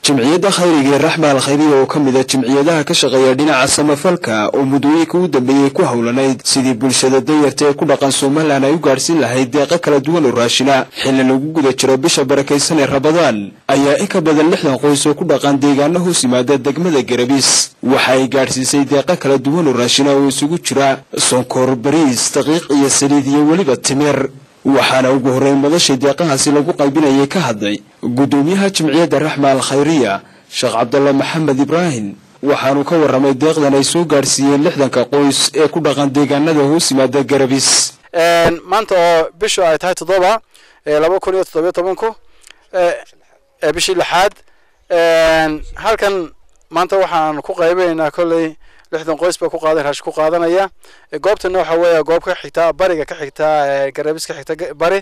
jimciyadda khayriga ee raxma al khayriya oo ka mid a jimciyadaha ka shaqeeya dhinaca samafalka oo muddooyinka u dambeeyey ku howlanayd sidii bulshada danyarta ee ku dhaqan somalilan ay u gaadhsiin lahayd deeqo kala duwan oo raashina xilli lagu guda jiro bisha barakaysan ee rabadaan ayaa in ka badan lixdan qoys oo ku dhaqan deegaano hoos yimaada degmada garabis waxa ay gaadhsiisay deeqo kala duwan oo raashina oo isugu jira sonkor bariis daqiiq iyo saliid iyo weliba timir waxaana ugu horreyn madashay deeqahaasi lagu qaybinayay ka hadlay guddoomiyaha jimciyadda raxma al khayriya sheekh cabdalla maxamed ibraahim waxaanu ka warramay deeqdan ay soo gaadhsiiyeen lixdanka qoys ee ku dhaqan deegaanada hoos yimaada garabis maanta oo bishu ay tahay toddoba laba kun iyo toddobiyo tobanku bishii lixaad halkan maanta waxaan ku qaybaynaa kolley lixdan qoys ba ku qaadan raashi ku qaadanaya goobtana waxa weeye goob ka xigta bariga ka xigta garabis ka xigta bari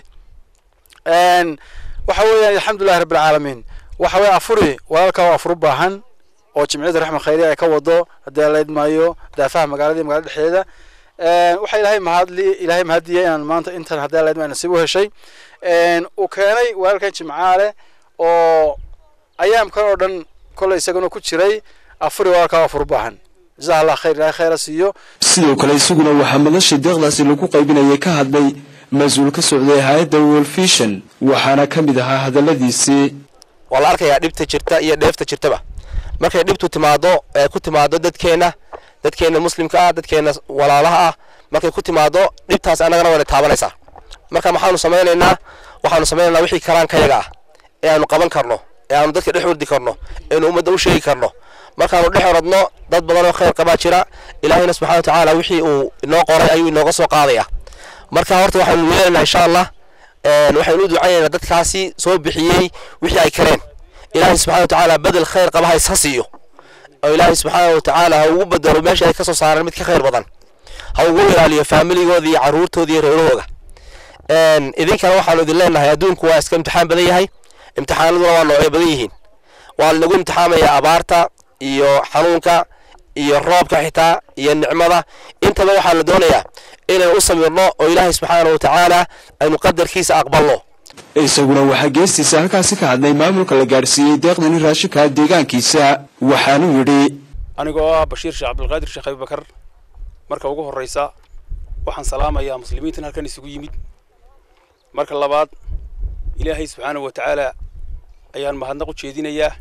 waxa weeyaan alxamdulillahi rabbi alcaalamiin waxa weye afuri walaalka oo afur u baahan oo jimciyadda raxma khayriya ay ka wado haddii la idmaayo daafaha magaalada iyo magaalada dhexdeeda waxa ilaahay mahadli ilaahay mahadiyay inaan maanta intan haddii la idmaayo nasiib u heshay uu keenay walaalkan jimcaale oo ayaamkan oo dhan kolley isaguna ku jiray afuri walaalka oo afur u baahan jazaha allah khayr ilahay khayra siiyo sidoo kale isaguna waxaa madasha deeqdaasi lagu qaybinayay ka hadlay mas-uul ka socday hay-adda wolfishan waxaana ka mid ahaa hadalladiisii waa la arkayaa dhibta jirta iyo dheefta jirtaba markay dhibtu timaado ee ku timaado dadkeenna dadkeenna muslimka ah dadkeenna walaalaha ah markay ku timaado dhibtaas annagana wayna taabanaysaa marka maxaanu samaynaynaa waxaanu samaynaynaa wixii karaankayaga ah ee aanu qaban karno ee aanu dadka dhex wardi karno eenu ummadda u sheegi karno markaanu dhex oradno dad badan oo khayr qabaa jira ilaahayna subxana wa tacaala wixii uu inoo qoray ayuu inooga soo qaadaya marka horta waxaanu yeelaynaa insha allah waxaynu u ducaynaynaa dadkaasi soo bixiyey wixii ay kareen ilaahay subxana wa tacaala bedel khayr qaba hays ha siiyo oo ilaahay subxaana wa tacaala ha ugu bedelo meesha ay ka soo saareen mid ka khayr badan ha ugu ilaaliyo faamiligooda iyo carruurtooda iyo reerahooga idinkana waxaanu idin leenahay adduunku waa iska imtixaan badan yahay imtixaanaduna waa noocyo badan yihiin waa lanagu imtixaamayaa abaarta iyo xanuunka iyo roobka xitaa iyo nicmada intaba waxaa la doonayaa inaynu u samirno oo ilaahay subxaana wa tacaala aynu qadarkiisa aqbalno isaguna waxaa geestiisa halkaasi ka hadlay maamulka la gaadhsiiyey deeqdani raashinka deegaankiisa waxaanuu yidhi anigoo ah bashiir sheekh cabdulqaadir sheekh abibakar marka ugu horreysa waxaan salaamayaa muslimiintan halkan isugu yimid marka labaad ilaahay subxaana wa tacaala ayaan mahadnaq u jeedinayaa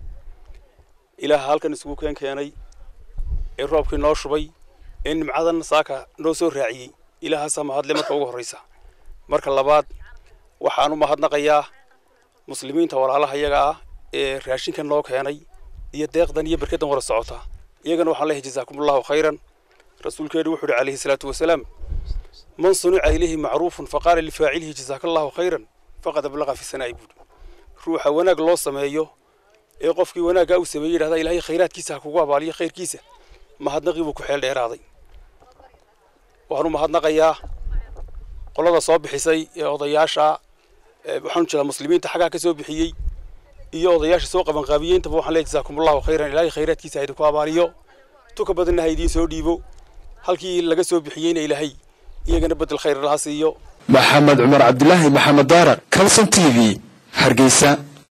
ilaaha halkan isugu keen keenay ee roobkii noo shubay ee nimcadan saaka noo soo raaciyey ilaahaasaa mahadle marka ugu horreysa marka labaad waxaan u mahadnaqayaa muslimiinta walaalaha iyaga ah ee raashinkan noo keenay iyo deeqdan iyo berkadan wara socota iyagana waxaan leeyahay jazaakumullahu khayran rasuulkeenu wuxuu uhi calayhi salaatu wasalaam man sunica ilayhi macruufun faqaala lifaacilihi jazaakallahu khayran faqad ablaqa fi sanaa'i buudi ruuxa wanaag loo sameeyo ee qofkii wanaaggaa uu sameeyey yidhahdaa ilaahay khayraadkiisa ha kugu abaaliyo khayrkiisa mahadnaqii buu ku xeel dheeraaday waxaan u mahadnaqayaa qolada soo bixisay ee odayaasha waxaan jiraa muslimiinta xaggaa ka soo bixiyey iyo odayaasha soo qabanqaabiyey intaba waxaan leeyahay jazaakumullahu khayran ilaahay khayraadkiisa ha idinku abaaliyo tuka badanna ha idiin soo dhiibo halkii laga soo bixiyeyna ilaahay iyagana bedel khayr laha siiyo maxamed cumar cabdilaahi maxamed daaraq kalson t v hargeysa